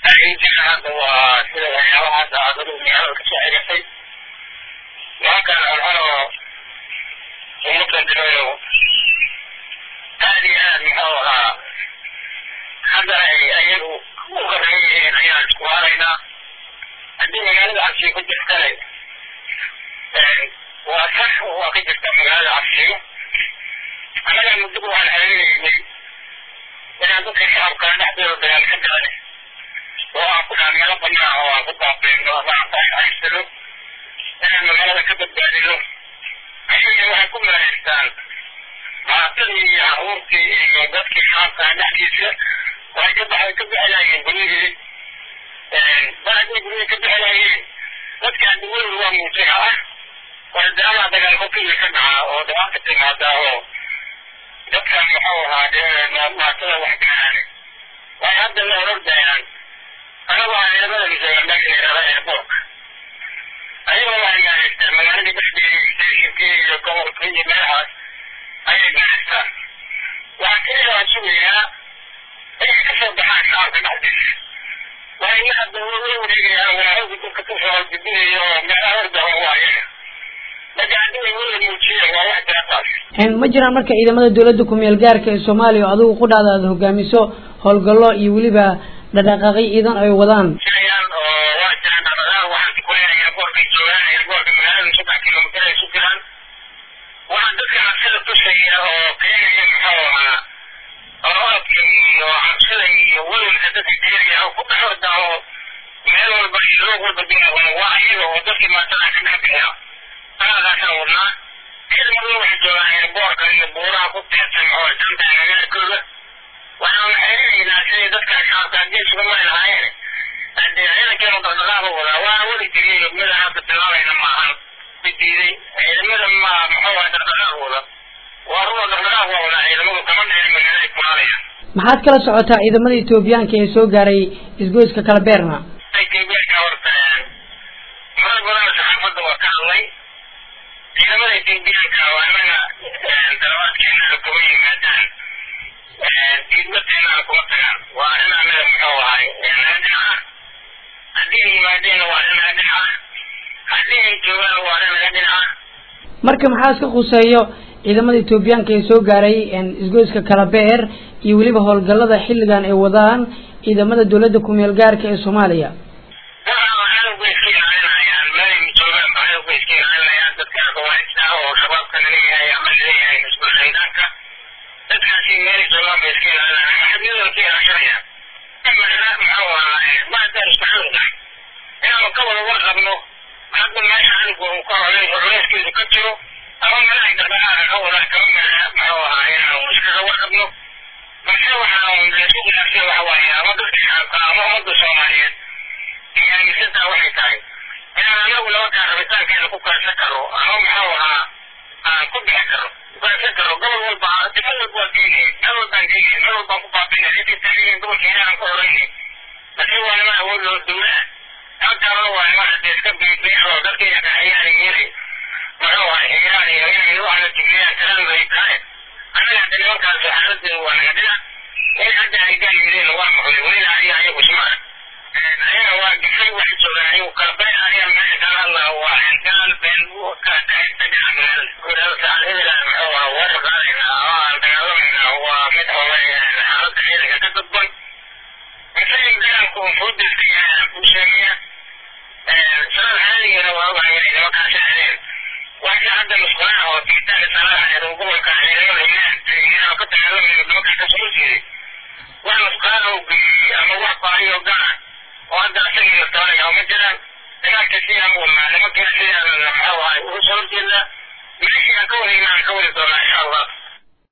faa'iidada hadda waa sida waxyaabaha hadda aad adigu magaalada kasoo xigatay nimankan alhanoo ummadkan dirayo aad iyo aad muxuu ahaa hadda ay ayagu u horeyn yihiin ayaan isku haaraynaa haddii magaalada cabsiga ku jirtana waa sax waa ka jirta magaalada cabsiga annaga muddo waxaan xiriiraynay inaan dadka shacabka dhexdooda dagaal ka galay oo aan ku dhaha meelo banaan oo aan ku baaqeyno ama aan ku haysano inaan magaalada ka badbaadino ayagana waxay ku maleystaan maatadii iyo caruurtii iyo dadkii shacabka dhexdiisa waxay ka baxay ka bixinayeen guryihii mar hadday guryihii ka bixinayeen dadkaan duwadu waa muujiha ah wardaama dagaal hokigii ka dhaca oo dhibaata timaada oo dadkan muxuu ahaa dee maatada wax gaaraan way hadda la orordayaan anagoo aan ciidamada misooga meesha yidhahda airportka ayagoo waxay gaaraystaan magaaladii dhexdeeda stationkii iyo gobolkii iyo meelahaas ayay gaaraystaan waxaa keliya waan sugayaa inay ka soo baxaan shacabka dhexdiisa waa ina hadda la wareegayaan walaahowga dadka ku soo gudbinayo oo meelaha ordahan waa ayaga marka haddii wala muujiyeen waa wax jirataas ma jiraan marka ciidamada dowladda ku-meel gaarka ee soomaaliya oo adigu qudhaada aada hogaamiso howlgallo iyo weliba dhaqdhaqaaqyo ciidan ay wadaan jirayaan oo waa jiraan dhaqdhaqaaq waxaan ku leeyahay airboortkay joogaan airboortka magaalada saddex kilomitir ay isu jiraan waxaa dadka cabsida tusaya oo keenaya muxuu ahaa orodka iyo cabsida iyo welwelka dadka keenaya oo ku dhex orda oo meel walba iyo loog walba dinaa waa ayaga oo dadkii maatada ka dhex bixiya anagaasaan wadnaa ciidamadu waxay joogaan airboortka iyo buuraha ku teersan muxuu janta agagaarkooda waxaan xeerinaynaa sidii dadka shacabka haddii isugu mari lahaayeen hadee ciidankeenu dhaqdhaqaaqa wadaa waana wadi jiriyey mid hadda bilaabayna maahan mid diiday ciidamada ma muxuu ahaa dhaqdhaqaaq wada waa ruwa dhaqdhaqaaq waa wadaa ciidamadu kama dheerin magaalada kulaalayaan maxaad kala socotaa ciidamada etoobiyaanka ee soo gaaray isgoyska kala beerna etoobiyaanka horta marar badan saxaafadda waa ka hadlay ciidamada etoobiyaanka waa inaga dalabaadkeena kuma yimaadaan diidmateena kuma tagaan waa arrin anaga muxuu ahay naga dhinaca haddii ay yimaadeenna waa arrin naga dhinaca haddii ay joogaan waa arrin naga dhinaca marka maxaa iska khuseeyo ciidamada etoobiyaanka ee soo gaaray isgoyska kala beer iyo weliba howlgallada xilligan ay wadaan ciidamada dowladda ku-meel gaarka ee soomaaliya cadowga iska ilaalinayaan meel joogaan ba cadowga iska ilaalinayaan dadka khawaarista oo shabaabka laleeyahay ama laleeyahay isbul xaydaanka dadkaasi meelay joogaan bay iska ilaalinayaan maxadiyadooda ka ilaashanayaan imana muxuu ahaa ma haddaan isku xawdahay inaanu ka wada warqabno hadda meesha cadowga uu ka culays culayskiisu ka jiro ama meelahay dhaqdhaqaaqa ka wadaan kama meela muxuu ahaa inaanu iskaga warqabno balse waxaan laisku khilaafsan waxa waaye ama dadka shacabka ama ummadda soomaaliyeed iyo aaminsantaa waxay tahay inaan anagu labakaa rabitaankeena ku kaansan karo ama muxuu ahaa aan ku bixi karo kukaansan karo gobol walba difo walba waa geynay meel walbaan geynay meel walbaan ku baabinay ciddii taageen gobolka inaan ku horeynay balse waa niman awood loo dowla ah halkaanuna waa niman hadee iska biibiixo dadkayna kaxayaan yeelay muxuu ahaa xigiraan iyo inay waxna jigliyaan taladooda ay tahay annaga hadda nimankaas xaaladeedu waa naga dhinac in hadda ay gaal yideen waa maqlay welina aniga ayagu ismaa ayaga waa gifay waxay joogaan ayagu kala bay aniga meesha kala hadlaa waa intaan been ka kahaysta dhinaca magaalada saacadhedila muxuu ahaa weerar qaadaynaa ama aan dagaalamayna waa mid hore xaaladda ciidanka ka dadban isaga dagaalku fuuda iska yahay aan kuu sheegaya sanad caadigeena waa ogahay inay nimankaasi aadeen waxay hadda musqulaha oo tigitaanka salaada xeer oo gobolka ciidamada ilaah ka dagaalamayno nimankaa ka soo jeeday wax musqulaha oo geeyey ama wax baahiyo gaar oo hadda asagii laftaanaya ma jiraan dagaalka sidaan wadnaa nimankiina sidaan muxuu ahay uga soo horjeedaa meeshii aan ka wadayna aan ka wadi doonaa insha allah